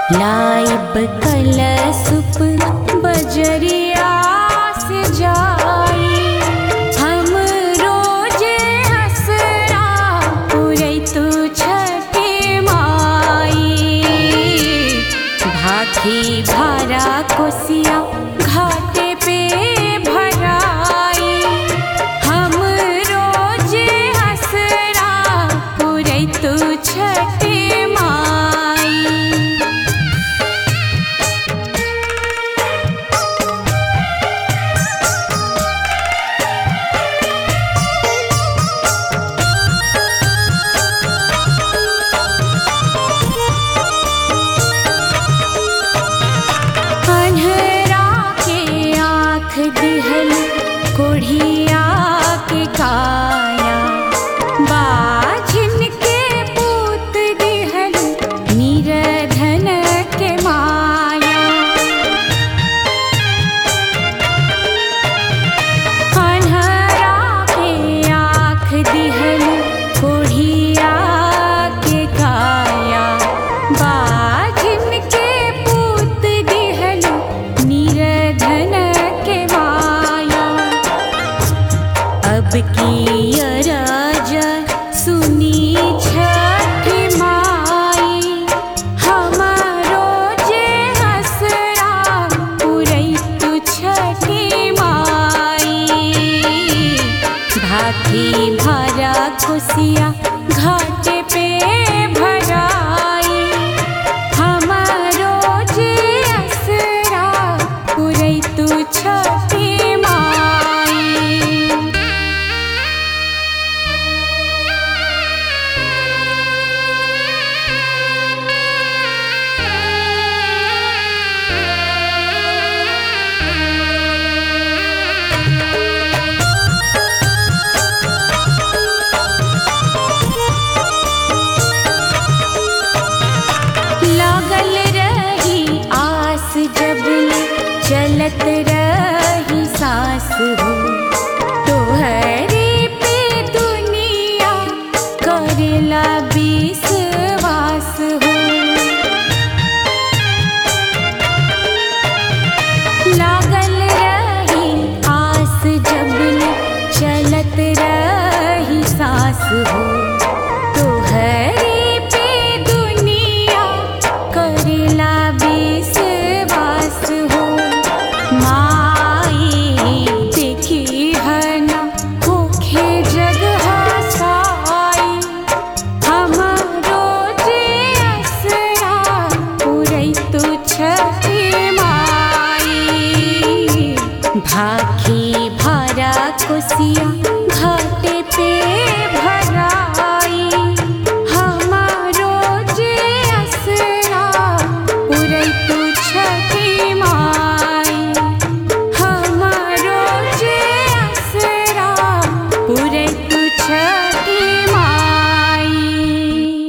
लाइब कलसुप बजरिया से जाई हम रोज हसरा पुरै तू छठी माई भाखी भारा कोसिया घाटे पे भराई हम रोज हसरा पुरै तू छठी माई अन्हरा के आँख दिहल कोढ़िया के काया बाझिन के पूत दिहल निरधन के माया अन्हरा के आँख दिहल कोढ़िया के काया बाझिन के पूत दिहल निरधन के माया अब की राजा सुनी छठी माई हमारो जे हसरा पुरई तू छठी माई भाखी भरा खुशिया घाटे पे भराई हमारो जे असरा पुरई तू छठी माई लागल रही आस जब ले चलत रही सांस हो तोहरे पे दुनिया करेला विश्वास हो लागल रही आस जब ले चलत रही सांस हो तोहरे पे दुनिया करेला विश्वास हो माई देखी है ना होखे जग हसाई हमारो जे असरा पुरई तू छठी माई भाखी भरा कोसिया